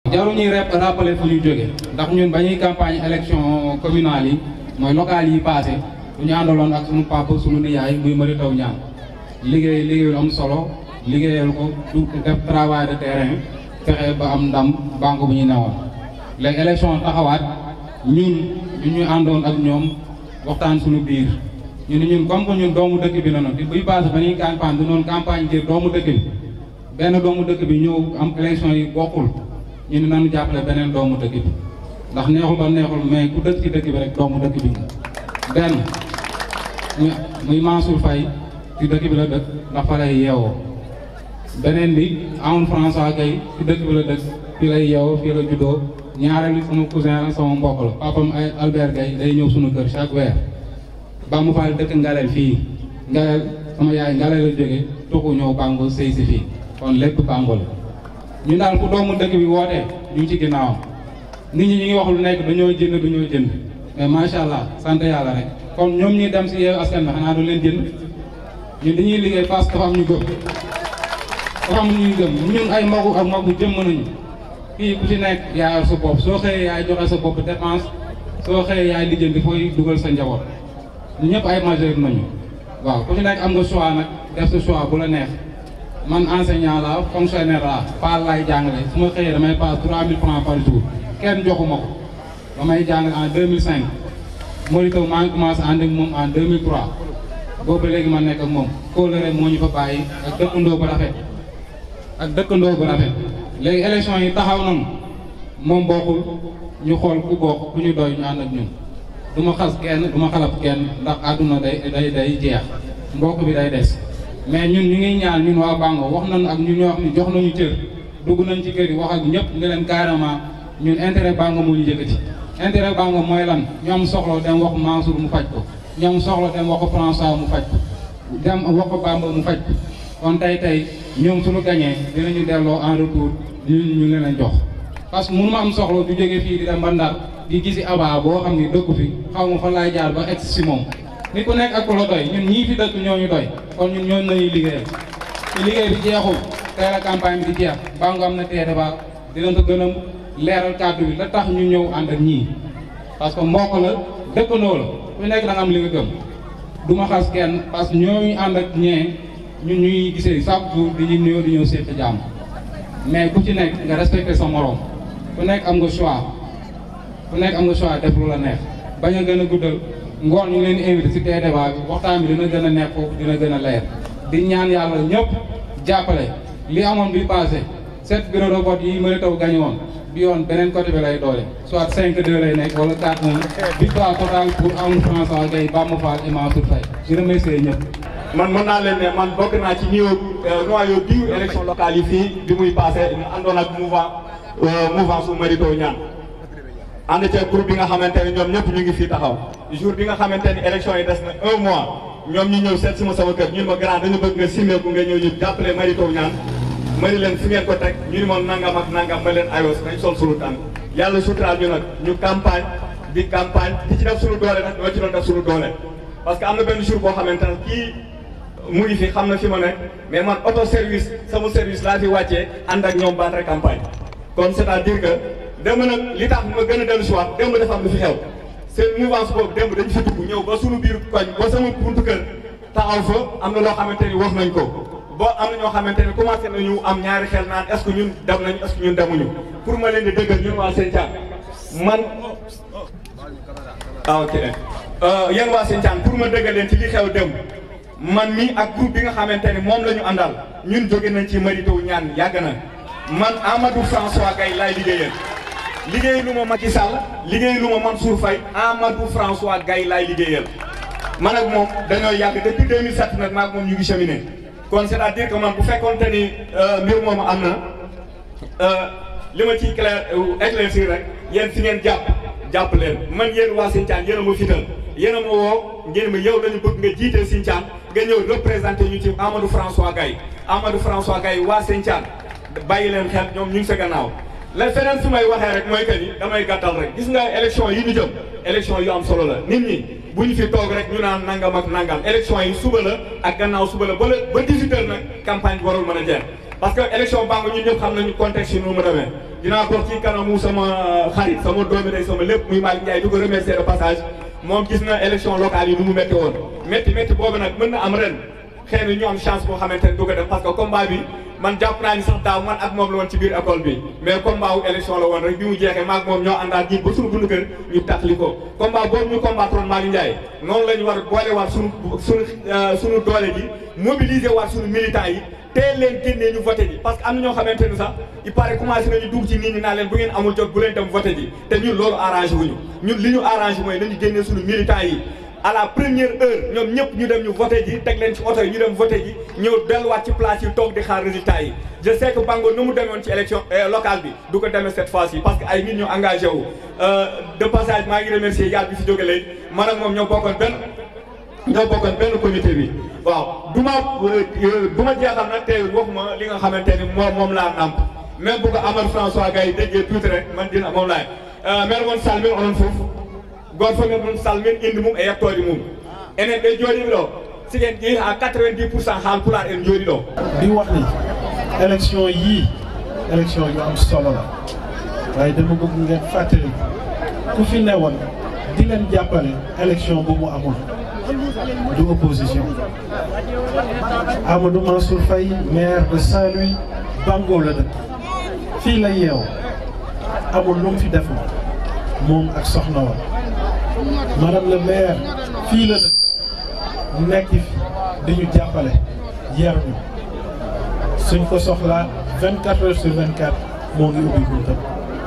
jaru ñuy rep rappeler fu ñu jóge ndax ñun ba ñuy campagne élection communale yi mooy locales yi passé ñu àndaloon ak suñu papa suñu nijaay muy Mary Teuw Niane liggéey liggéeyul am solo liggéeyal ko du def travail de terrain fexe ba am ndam banque bu ñu newoon léegi élection taxawaat ñun ñu ñu àndoon ak ñoom waxtaan suñu biir ñu ne ñun comme que ñun doomu dëkk bi la noonu buy passé ba ñuy campagne du noonu campagne ngir doomu dëkk bi benn doomu dëkk bi ñëw am élection yi bokkul ñu ne nañu jàppale beneen doomu dëkk bi ndax neexul ba neexul mais ku dëkk ci dëkk bi rek doomu dëkk bi nga benn muy muy Mansour Faye ci dëkk bi la dëkk ndax fa lay yeewoo beneen bi Amadou François Gueye ci dëkk bi la dëkk fii lay yeewoo fii la juddoo ñaareelu sama cousin la sama mbokk la papam ay Albert Gueye day ñëw suñu kër chaque weer Bamba Fall dëkk Ngalel fii Ngalel sama yaay Ngalel la jóge tuxu ñëw Bango sëy si fii kon lépp Bango la ñu daal ku doomu dëkk bi wootee ñu ngi ci ginnaawam nit ñi ñu ngi wax lu nekk dañoo jënd dañoo jënd mais macha allah sant yàlla rek kon ñoom ñi dem si yeewu askan bi xanaa du leen jënd ñun dañuy liggéey parce que dafa am ñu gëm dafa am ñuy gëm ñun ay magu ak magu jëmm nañu fii ku ci nekk yaay yor sa bopp soo xëyee yaay joxe sa bopp dépense soo xëyee yaay lijjanti fooy dugal sa njaboot ñu ñëpp ay majeur nañu waaw ku ci nekk am nga choix nag def sa choix bu la neex man enseignant la fonctionnaire la paal laay jàngale su ma xëyee damay paas 3000 francs par jour kenn joxuma ko ba may jàngale en 2005 Mary Teuw maa ngi commencé ànd ak moom en 2003 boobu léegi ma nekk ak moom kóolóore moo ñu fa bàyyi ak dëkkandoo bu rafet ak dëkkandoo bu rafet léegi élection yi taxaw nañu moom bokkul ñu xool ku bokk ku ñu doy ñu ànd ak ñun du ma xas kenn du ma xalab kenn ndax àdduna day day day jeex mbokk bi day des mais ñun ñu ngi ñaan ñun waa Bango wax nañu ak ñu ñoo xam ne jox nañu cër dugg nañ ci kër yi wax ak ñëpp nga leen carrément ñun intérêt Bango moo ñu yëkkati intérêt Bango mooy lan ñoom soxla dem wax Mansour mu faj ko ñoom soxla dem wax ko François mu faj ko dem wax ko Bamba mu faj ko kon tey tey ñoom suñu gañee dinañu delloo en retour ñu ñu leen a jox parce que mënu ma am soxla du jógee fii di dem ba Ndar di gisi aba boo xam ni dëkku fi xaw ma fa laay jaar ba egg si moom nit ku nekk ak ku la doy ñun ñii fi dëkk ñoo ñu doy kon ñun ñooñu nañuy liggéeyal te liggéey bi jeexul tey la campagne bi di jeex Bango am na tee débat dinañ ko gën a leeral kàddu bi la tax ñu ñëw ànd ak ñii parce que mbokk la dëkkandoo la ku nekk da nga am li nga gëm du ma xas kenn parce que ñooñu ànd ak ñee ñun ñuy gisee chaque jour di ñu nuyoo di ñëw seet jàmm mais ku ci nekk nga respecté sa morom ku nekk am nga choix ku nekk am nga choix def lu la neex bañ a gën a guddal ngoon ñu ngi leen invité si tee débat bi waxtaan bi dina gën a nekk foofu dina gën a leer di ñaan yàlla ñëpp jàppale li amoon bi passé sept bureau de vote yi Mary Teuw gañe woon bi yoon beneen côté bi lay doole soit 5 2 lay nekk wala 4 1 victoire totale pour Amadou François Gueye Bamba Fall et Mansour Faye di remercier ñëpp man mën naa leen ne man bokk naa ci niveau noyau dur élection locale yi fii bi muy passé ñu àndoon ak mouvement mouvement su Mary Teuw Niane ànd ca groupe bi nga xamante ne ñoom ñëpp ñu ngi fii taxaw jour bi nga xamante ni élection yi des na un mois ñoom ñu ñëw seet si ma sama kër ñun ma grand dañu bëgg nga simmeeku nga ñëw ñu jàppale Mary Teuw Niane mari leen fi ngeen ko teg ñu ni moom nangam ak nangam ma leen ayos nañ sol sunu tànk yàlla suturaal ñu nag ñu campagne di campagne di ci def sunu doole nag ñoo ci doon def sunu doole parce que am na benn jour boo xamante ne kii mu ngi fi xam na fi ma nekk mais man auto service sama service laa fi wàccee ànd ak ñoom battre campagne kon c'est-à-dire que démb nag li tax ma gën a dellu si waat démb dafa am lu fi xew seen mouvance boobu démb dañ fi dugg ñëw ba sunu biir koñ ba sama buntu kër taxaw fa am na loo xamante ni wax nañ ko boo am na ñoo xamante ne commencé nañu am ñaari xel naan est-ce que ñun dem nañ est-ce que ñun demuñu pour ma leen di dëggal ñun waa Sinthiane man ah ok yéen waa Sinthiane pour ma dëggal leen ci li xew dem man mi ak groupe bi nga xamante ne moom la ñu àndal ñun jóge nañ ci Mary Teuw Niane yàgg na man Amadou François Gaye laay liggéeyal liggéey lu ma Macky Sall liggéey lu ma Mansour Faye Amadou François Gaye laay liggéeyal man ak moom dañoo yàgg depuis 2007 nag maak moom ñu ngi cheminé kon c'est-à-dire que man bu fekkoonte ni mbir moomu am na li ma ciy clair éclaircir rek yéen fi ngeen jàpp jàpp leen man yéen waa Sinthiane yéen a ma fital yéen a ma woo ngeen ma yow lañu bëgg nga jiite Sinthiane nga ñëw représenté ñu ci Amadou François Gaye Amadou François Gaye waa Sinthiane bàyyi leen xel ñoom ñu ngi sa gannaaw la feneen fi may waxee rek mooy que ni damay gàttal rek gis nga élection yi ñu jëm élection yu am solo la nit ñi bu ñu fi toog rek ñu naan nangam ak nangam élection yi suba la ak gannaaw suba la ba la ba 18 heures nag campagne bi warul mën a jeex parce que élection Bango ñun ñëpp xam nañu contexte yi nu mu demee dinaa ko ci kanamu sama xarit sama doomi day sama lépp muy Malick Ndiaye di ko remercier de passage moom gis na élection locale yi nu mu métti woon métti métti boobu nag mën na am ren xëy na ñu am chance boo xamante ne du ko def parce que combat bi man jàpp naa ni sax daaw man ak moom la woon ci biir école bi mais combat wu élection la woon rek bi mu jeexee maag moom ñoo àndaat ñi ba suñu bundu kër ñu taxli ko combat boobu ñu combattroon Malick Ndiaye noonu la ñu war a boole waat suñu suñu suñu doole ji mobiliser waat suñu militants yi teel leen génnee ñu voté ji parce que am na ñoo xamante ne sax il paraît commencé nañu dugg ci nit ñi naa leen bu ngeen amul jot bu leen dem voté ji te ñun loolu arrangé wuñu ñun li ñu arrangé mooy nañu génnee suñu militants yi à la première heure ñoom ñëpp ñu dem ñu voté ji teg leen ci oto yi ñu dem voté ji ñëw delluwaat ci place yi toog di xaar résultat yi je sais que Bango nu mu demoon ci élection locale bi du ko demee cette fois ci parce que ay nit ñu engagé wu de passage maa ngi remercier yàlla bi fi jóge léegi man ak moom ñoo bokkoon benn ñoo bokkoon benn comité bi waaw du ma du ma jeexal nag tey waxuma li nga xamante ni moom moom laa namp même bu ko Amadou François Gaye déggee tuuti rek man dina moom laay maire moon salmin onon foofu goto fof men ɗum salmin inde mum e yettode mum enen ɓe jooɗiɓe ɗo siken ƴeewi ha 90 pour cent haal pulaar en jooɗi ɗo di wax ni élection yii élection yu am solo la waaye dama bëgg ngeen fàttali ku fi newoon di leen jàppale élection bu mu amul du opposition Amadou Mansour Faye maire de Saint-Louis Bango la dëkk fii la yeew amul lu mu fi def moom ak soxna wa madame le maire fii la dëkk nekk fi di ñu jàppale yar ñu suñ ko soxlaa 24 heures sur 24 moo ngi ubbi buntam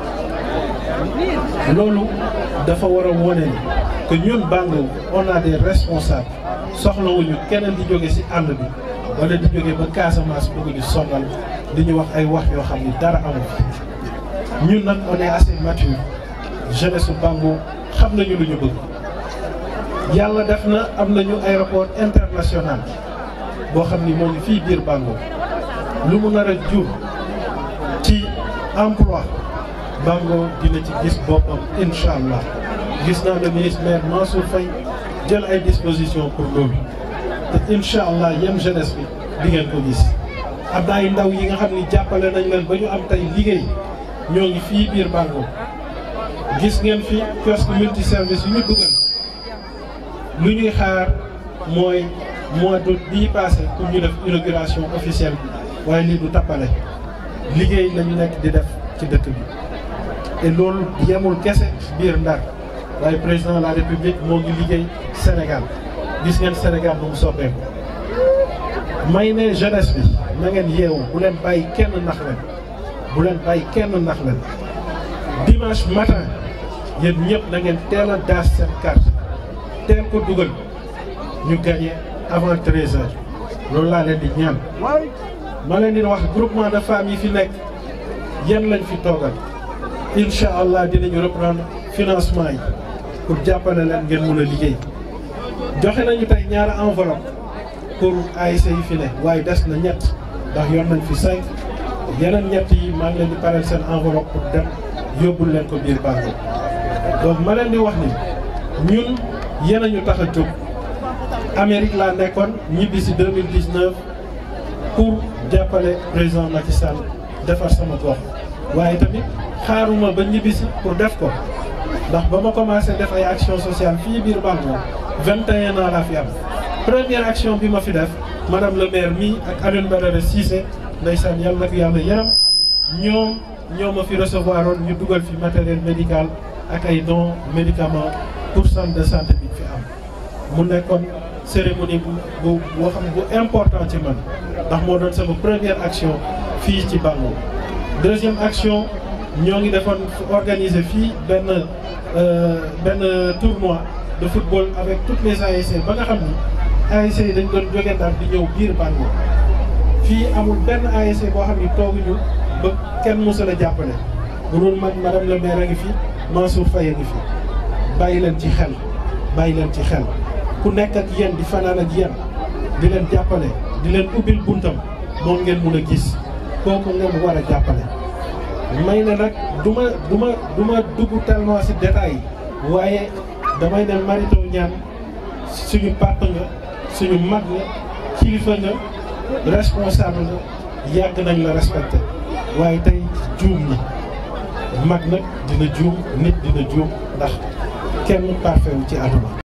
loolu dafa war a wone ni que ñun Bango on a des responsables soxlawuñu keneen di jóge ci àll bi wala di jóge ba Casamance bëgg ñu sonal di ñu wax ay wax yoo xam ni dara amu fi ñun nag on est assez mature jeunesse su Bango xam nañu lu ñu bëgg yàlla def na am nañu aéroport international boo xam ni moo ngi fii biir Bango lu mu nar a jur ci emploi Bango dina ci gis boppam incha allah gis naa le ministre maire Mansour Faye jël ay dispositions pour loolu te incha allah yem jeunesse bi di ngeen ko gis am na ay ndaw yi nga xam ni jàppale nañ leen ba ñu am tey liggéey ñoo ngi fii biir Bango gis ngeen fi kiosque multi service yu ñu dugal lu ñuy xaar mooy mois d'août bii passé pour ñu def inauguration officielle bi waaye lii du tappale liggéey lañu nekk di def ci dëkk bi te loolu yemul kese biir Ndar waaye président de la république moo ngi liggéey Sénégal gis ngeen Sénégal nu mu soppeeku may ne jeunesse bi na ngeen yeewu bu leen bàyyi kenn nax leen bu leen bàyyi kenn nax leen dimanche matin yéen ñëpp na ngeen teel a daas seen carte teel ko dugal ñu gagné avant 13 heures loolu laa leen di ñaan ma leen di wax groupement de femmes yi fi nekk yan lañ fi toogal incha allah dinañu reprendre financement yi pour jàppale leen ngeen mun a liggéey joxe nañu tey ñaari enveloppe pour ASC yi fi ne waaye des na ñett ndax yoon nañ fi cinq yeneen ñett yi maa ngi leen di pareel seen enveloppe pour dem yóbbul leen ko biir Bango donc ma leen di wax ni ñun yéen a ñu tax a jóg Amérique laa nekkoon ñibbi si 2019 pour jàppale président Macky Sall defar sama gox waaye tamit xaaruma ba ñibbi si pour def ko ndax ba ma commencé def ay action sociale fii biir Bango 21 ans laa fi am première action bi ma fi def madame le maire mi ak Alioune Badara Cissé ndeysaan yàlla na ko yàlla yaram ñoom ñoo ma fi recevoir woon ñu dugal fi matériel médical ak ay dons médicaments pour centre de santé bi fi am mu nekkoon cérémonie bu bu boo xam bu important ci man ndax moo doon sama première action fii ci Bango deuxième action ñoo ngi defoon organiser fii benn benn tournoi de football avec toutes les ASC ba nga xam ni ASC yi dañ doon jóge Ndar di ñëw biir Bango fii amul benn ASC boo xam ni tooguñu ba kenn mosu la jàppale bu dul man madame le maire a ngi fi Mansour Faye a ngi fi bàyyi leen ci xel bàyyi leen ci xel ku nekk ak yéen di fanaan ak yéen di leen jàppale di leen ubbil buntam moom ngeen mun a gis kooku ngeen war a jàppale. may ne nag du ma du ma du ma dugg tellement ci détails yi waaye damay ne Marito ñaan suñu papa nga suñu mag nga kilifa nga responsable nga yàgg nañ la respecté waaye tey juum ñi mag nag dina juum nit dina juum ndax kenn parfait wu ci àdduna